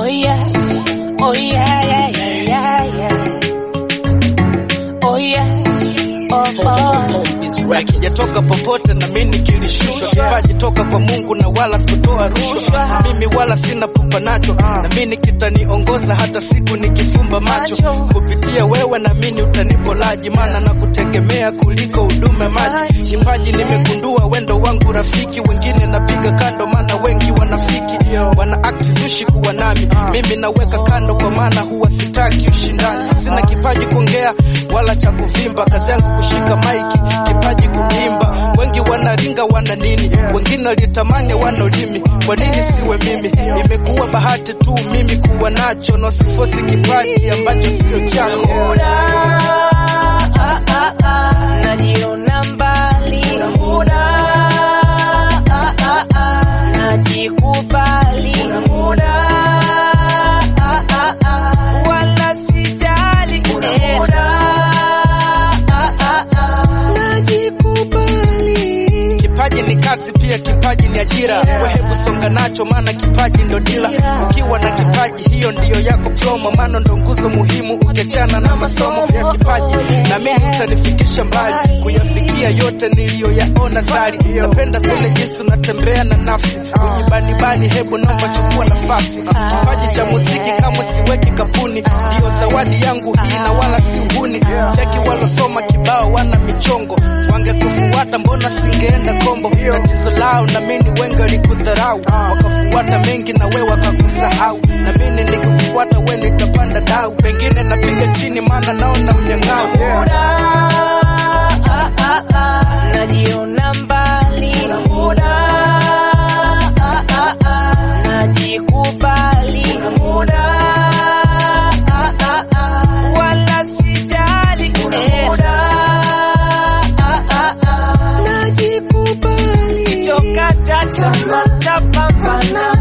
Oh yeah, oh yeah, yeah, yeah, yeah, yeah. Oh yeah, oh oh. Akijatoka popote na mimi kilishushwa, kipaji toka kwa Mungu na wala sikutoa rushwa. Mimi wala sina pupa nacho, na mimi kitaniongoza hata siku nikifumba macho. Kupitia wewe na mimi utanipolaji, maana na kutegemea kuliko huduma maji. Kipaji nimegundua wendo wangu rafiki, wengine napiga kando, maana wengi wanafiki wana akti zushi kuwa nami, mimi naweka kando, kwa maana huwa sitaki ushindani. Sina kipaji kuongea wala cha kuvimba, kazi yangu kushika maiki, kipaji kuimba. Wengi wanaringa wana nini, wengine walitamani wana ulimi, kwa nini siwe mimi? Imekuwa bahati tu mimi kuwa nacho, na sifosi kipaji ambacho sio chako. Muda, ah, ah, ah, najiona mbali. Muda, ah, ah, ah, najikubali. Muda, ah, ah, ah, wala sijali. Muda, ah, ah, ah, najikubali. Kipaji ni kazi pia, kipaji ni ajira. Wewe hebu songa nacho, maana kipaji ndo dila. Ukiwa na kipaji, hiyo ndiyo yako promo, maana ndo nguzo muhimu ukiachana na masomo. Kipaji na mimi utanifikisha mbali, kuyafikia yote niliyoyaona zari. Napenda vile jinsi unatembea na nafsi, ujibanibani, hebu naomba chukua nafasi. Kipaji cha muziki kamwe siweki kapuni, ndiyo zawadi yangu hii na wala si uhuni. Cheki walosoma kibao wana michongo, wangekufuata mbona singeenda kombo? Tatizo lao na mimi wengi walikudharau, wakafuata mengi na wewe wakakusahau, na mimi nikikufuata wewe nitapanda dau, pengine napiga chini, maana naona unyang'au. Muda, ah, ah, ah, najiona mbali. Muda, ah, ah, ah, najikubali. Muda, ah, ah, ah, wala sijali. Muda, ah, ah, ah, najikubali. Sitokata tamaa, tapambana.